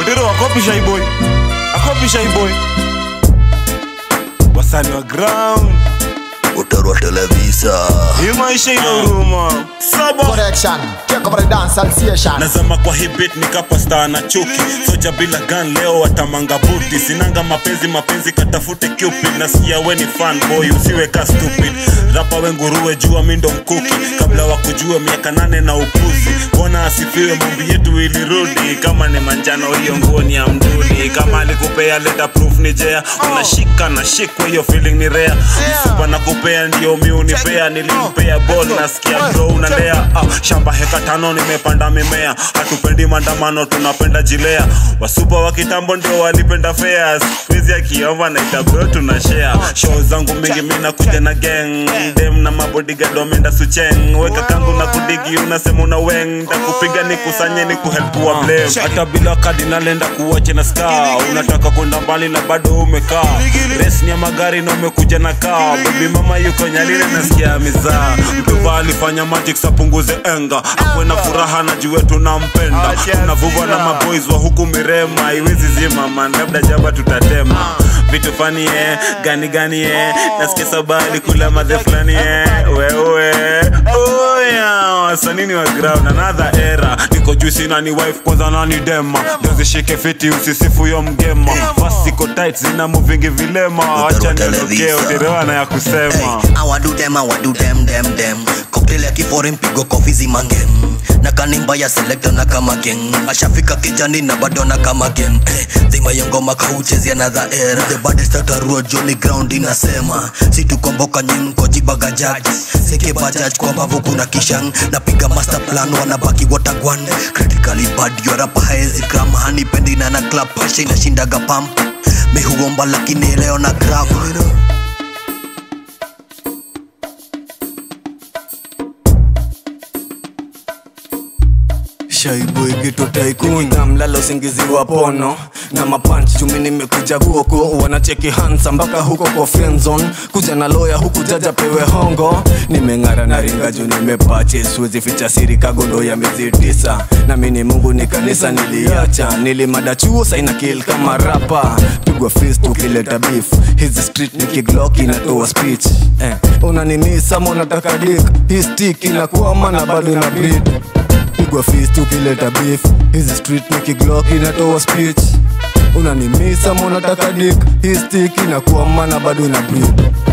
Otero akopisha hii boy. Akopisha hii boy. Wasani wa ground. Utarwa televisa Hii maisha ina huruma. Saba. Correction. Check over the dance sensation. nazama kwa hii beat nikapasta na chuki soja bila gun leo watamanga buti sinanga mapenzi mapenzi katafute cupid nasikia we ni fan boy usiwe ka stupid rapa we nguruwe jua mindo mkuki kabla wakujue miaka nane na upuzi bona asifiwe mombi yetu ilirudi kama ni manjano hiyo nguo ni ya mdudi kama alikupea leta proof ni jea unashika na shikwa hiyo feeling ni rea mfupa na kupea ndio miunipea nilimpea ball nasikia bro unalea ah, shamba heka tano nimepanda mimea hatupendi maandamano tunapenda jilea wasupa wa kitambo ndio walipenda fea skuizi akiomba naita bro tuna share show zangu mingi mina kuja na gang dem na mabodigad wameenda sucheng weka kangu na kudigi unasema una weng takupiga ni kusanye ni kuhelpua blame hata bila kadi nalenda kuwache na ska unataka kwenda mbali na bado umekaa res ni ya magari na umekuja na kaa bebi mama yuko nyalile nasikia mizaa mtuva alifanya magic sapunguze enga akwe na furaha na juu wetu nampenda unavuva na maboys wa huku mirema iwezi zima man labda jaba tutatema vitu fani eh, gani gani eh, nasikia sabali kula madhe fulani eh, wewe oya wasanini wa ground another era niko juu sina ni wife kwanza nani dema ndozishike fiti usisifu yo mgema fast iko tight zina muvingi vilema wacha niondokee uterewana ya kusema Hey, I wanna do them, I wanna do them, them, them. Cocktail ya kifore mpigo kofi zimangem na kanimba ya selector na kama gang ashafika kijani na bado na kama game hey, zima ya ngoma kauchezi another era the baddest atarua Johnny ground inasema si tukomboka nyinko jibaga jaji seke bajaj kwa mbavu kuna kishan napiga master plan wanabaki watagwan critically bad yorapa haezi gram hanipendi na na club pasha inashindaga pump mihuomba lakini leo na grab shaibuigitutaikuna mlala usingizi wa pono na mapanch chumi nimekuja huko wanacheki hansa mpaka huko kwa friendzone kuja na loya huku jaja pewe hongo nimeng'ara na ringa juu nimepache siwezi ficha siri kagondo ya miezi tisa na mini mungu ni kanisa niliacha nilimada chuo saina kil kama rapa pigwa fist ukileta beef hizi street nikiglock inatoa speech eh, unanimisa monataka dik hii stick inakuama na bado ina breed pigwa fist ukileta beef hizi street nikiglock inatoa speech unanimisa monataka dik hii stick inakuwa mana bado ina breed